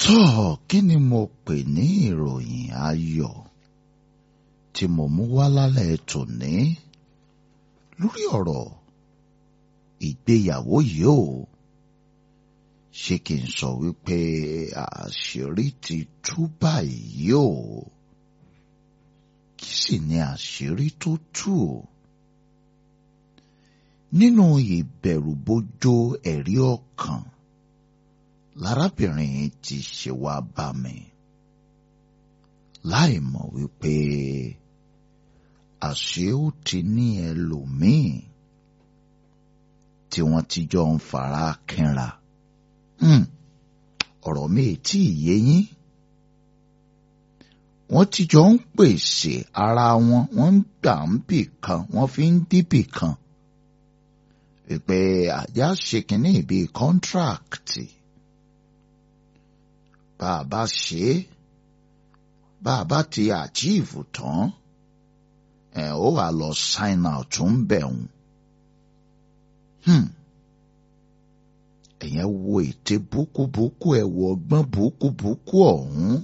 tọ́ kí ni mo pè ní ìròyìn ayọ̀ tí mo mú wá lálẹ́ tòní lórí ọ̀rọ̀ ìgbéyàwó yìí o ṣé kí n sọ wípé àṣírí ti tú báyìí o kí sì ni àṣírí tó tú o nínú ìbẹ̀rùbojo ẹ̀rí ọkàn lárábìnrin ti ṣe wá bá mi láì mọ̀ wípé àṣé ó ti ní ẹlòmíì tí wọ́n ti jọ ń fara kínra ọ̀rọ̀ mi tí yé yín wọ́n ti jọ ń pèsè ara wọn wọ́n ń gbà ń bì kan wọ́n fi ń dìbì kan wípé àjá ṣe kínní bíi kọ́ńtrákìtì bá a bá ṣe é bá a bá ti àjíìfù tán ẹ ó wà lọ sign out ń bẹ̀ wọ́n. ẹ̀yẹn wo ète búkúbúkú ẹ̀ wo ọgbọ́n búkúbúkú ọ̀hún.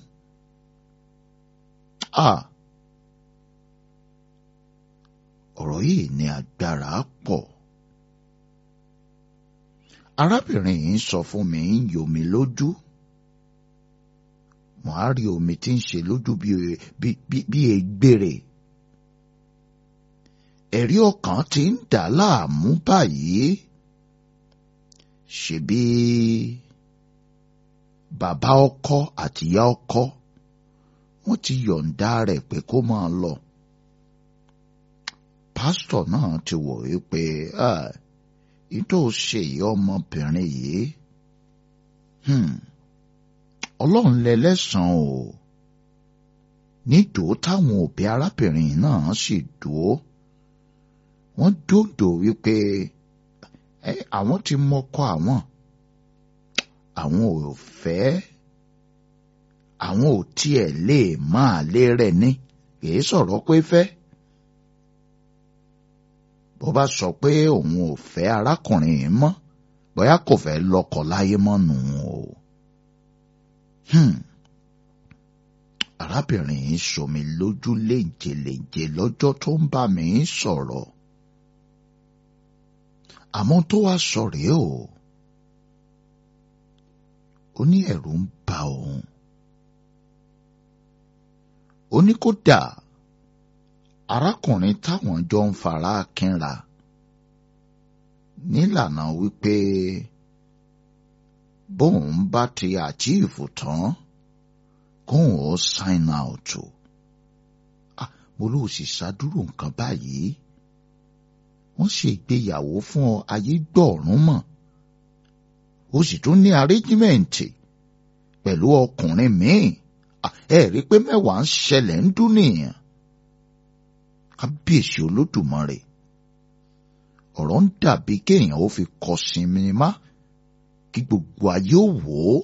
ọ̀rọ̀ yìí ní agbára pọ̀. arábìnrin yìí sọ fún mi ń yomi lójú mo á rí omi tí ń ṣe lójú bí egbèrè ẹ̀rí ọkàn ti ń dà láàmú báyìí ṣebí bàbá ọkọ àtìyá ọkọ wọ́n ti yọ̀ǹda rẹ̀ pé kó máa lọ pásítọ̀ náà ti wò wípé ìtò ṣe yìí ọmọbìnrin yìí ọlọ́run lẹ́lẹ́sàn o nídòó táwọn òbí arábìnrin náà sì dúó wọ́n dòdò wípé àwọn ti mọ́kọ àwọn àwọn ò fẹ́ àwọn ò tiẹ̀ lè máa lé rẹ̀ ní kìí sọ̀rọ̀ pé fẹ́ bó bá sọ pé òun ò fẹ́ arákùnrin yìí mọ́ bóyá kò fẹ́ lọ́kọ láyé mọ́ nù o. Hmm. arábìnrin yìí somi lójú léńjeléńje lọ́jọ́ tó ń bá mi sọ̀rọ̀ àmọ́ tó wá sọ rèé o ó ní ẹ̀rù ń bà òun ó ní kódà arákùnrin táwọn jọ ń fara kínra nílànà wípé bóun bá ti àjíìfù tán kóun ó sign out o mo ló sì ṣàdúró nǹkan báyìí wọ́n ṣe ìgbéyàwó fún ọ ayé gbọ̀ọ̀rún mọ̀ ó sì tún ní arẹ́jímẹ̀ǹtì pẹ̀lú ọkùnrin míì ẹ rí i pé mẹ́wàá ń ṣẹlẹ̀ ń dún nìyẹn kábíyèsí olódùmarè ọ̀rọ̀ ń dàbí kéèyàn ó fi kọ sinimá kí gbogbo ayé ó wò ó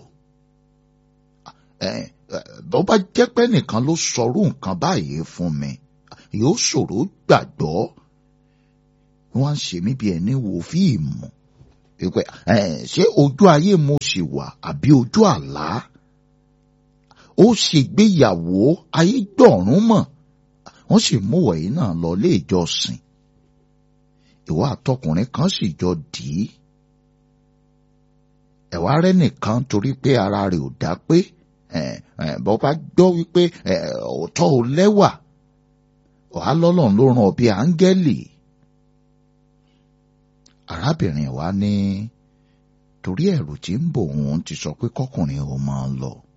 bó bá jẹ́ pé nìkan ló sọrú nǹkan báyìí fún mi yóò ṣòro gbàgbọ́ wọ́n á ṣe mí bí ẹni wo fíìmù pípẹ ṣé ojú ayé mo sì wà àbí ojú àlá ó ṣègbéyàwó ayé gbọ̀rún mọ̀ wọ́n sì mú wọ̀nyí náà lọ ilé ìjọsìn ìwà àtọkùnrin kan sì jọ dì í ẹ̀wá rẹ̀ nìkan torí pé ara rẹ̀ ò dá pé bọ́ bá gbọ́ wípé òótọ́ ò lẹ́wà wàá lọ́lọ́run ló ràn ọ́ bí áńgẹ́lì arábìnrin wa ní torí ẹ̀rù tí ń bò òun ti sọ pé kọkùnrin ò máa lọ